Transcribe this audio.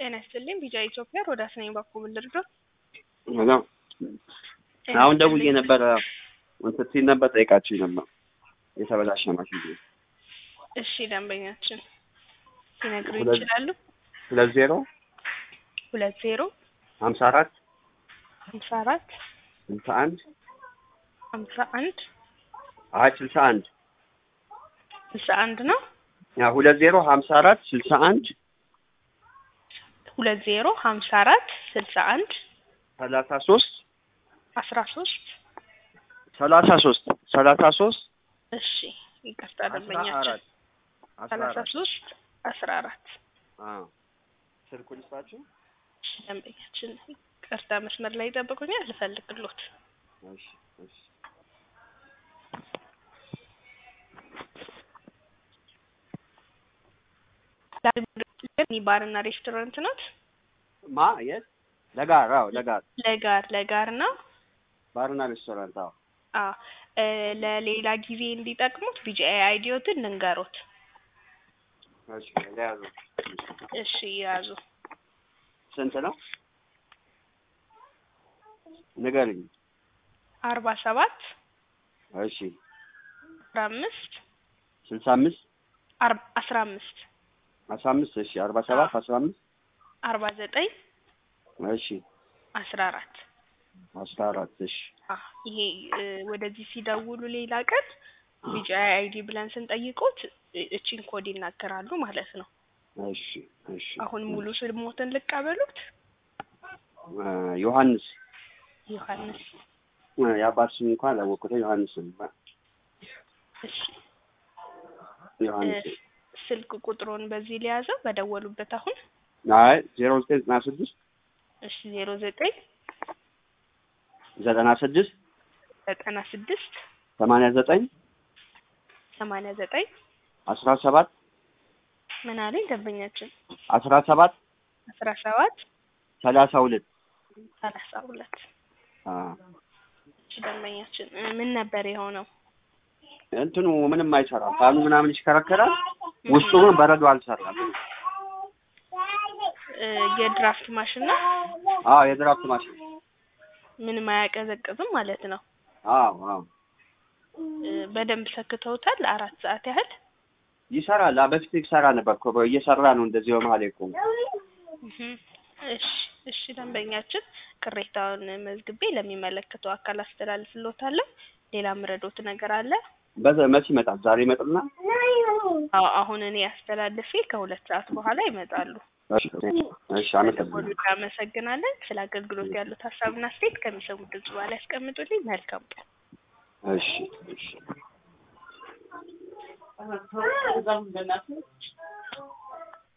ጤና ይስጥልኝ ቢጫ ኢትዮጵያ ሮዳስ ነኝ ባኮ ልርዳው ሄሎ አሁን ደውዬ ነበረ እንትን ሲል ነበር ጠይቃችሁ ነበር የተበላሸ ማሽን እሺ ደንበኛችን ሊነግሩ ሁለት- ይችላሉ ሁለት ዜሮ ሁለት ዜሮ ሀምሳ አራት ሀምሳ አራት ስልሳ አንድ ሀምሳ አንድ አይ ስልሳ አንድ ስልሳ አንድ ነው ያ ሁለት ዜሮ ሀምሳ አራት ስልሳ አንድ ሁለት ዜሮ ሀምሳ አራት ስልሳ አንድ ሰላሳ ሶስት አስራ ሶስት ሰላሳ ሶስት ሰላሳ ሶስት እሺ ይቅርታ አስራ ደንበኛችን አራት አስራ ሰላሳ አራት ሶስት አስራ አራት አዎ ስልኩን ልስጣችሁ እሺ ደንበኛችን ይቅርታ መስመር ላይ ይጠብቁኛል ልፈልግሎት እሺ እሺ ባርና ሬስቶራንት ናት ማ የት ለጋር አዎ ለጋር ለጋር ለጋር ነው ባርና ሬስቶራንት አዎ አ እ ለሌላ ጊዜ እንዲጠቅሙት ቢጂአይ አይዲዮትን ልንገሮት እሺ ለያዙ እሺ ያዙ ስንት ነው ንገርኝ አርባ ሰባት እሺ አስራ አምስት ስልሳ አምስት አር- አስራ አምስት አስራ አምስት እሺ አርባ ሰባት አስራ አምስት አርባ ዘጠኝ እሺ አስራ አራት አስራ አራት እሺ አ ይሄ እ ወደዚህ ሲደውሉ ሌላ ቀን ቢጂአይ አይዲ ብለን ስንጠይቁት እ እቺን ኮድ ይናገራሉ ማለት ነው። እሺ እሺ አሁን ሙሉ ስሞትን ልቀበሉት። እ ዮሐንስ ዮሐንስ እ የአባት ስም እንኳን አላወቅኩትም ዮሐንስ ነው እሺ ዮሐንስ እ ስልክ ቁጥሩን በዚህ ሊያዘው በደወሉበት አሁን አይ ዜሮ ዘጠኝ ዘጠና ስድስት እሺ ዜሮ ዘጠኝ ዘጠና ስድስት ዘጠና ስድስት ሰማንያ ዘጠኝ ሰማንያ ዘጠኝ አስራ ሰባት ምን አለኝ ደንበኛችን አስራ ሰባት አስራ ሰባት ሰላሳ ሁለት ሰላሳ ሁለት አ እሺ ደንበኛችን እ ምን ነበር የሆነው? እንትኑ ምንም አይሰራም ፋኑ ምናምን ይሽከረከራል ውስጡ ግን በረዶ አልሰራም እ የድራፍት ማሽን ነው። አዎ የድራፍት ማሽን ምንም አያቀዘቅዝም ማለት ነው። አዎ አዎ እ በደንብ ሰክተውታል ለአራት ሰዓት ያህል ይሰራል አ በፊት ይሰራ ነበር እኮ እየሰራ ነው እንደዚህ በመሀል የቆመ እህ እሺ እሺ ደንበኛችን ቅሬታውን መዝግቤ ለሚመለከተው አካል አስተላልፍሎታለሁ። ሌላ ምረዶት ነገር አለ? በዛ መች ይመጣል ዛሬ ይመጣልና አዎ አሁን እኔ አስተላልፌ ከሁለት ሰዓት በኋላ ይመጣሉ። እሺ እሺ አመሰግናለሁ ደወሉ እናመሰግናለን። ስለ አገልግሎት ያሉት ሀሳብና አስተያየት ከሚሰሙት ድምጽ በኋላ ያስቀምጡልኝ። መልካም ቀን። እሺ እሺ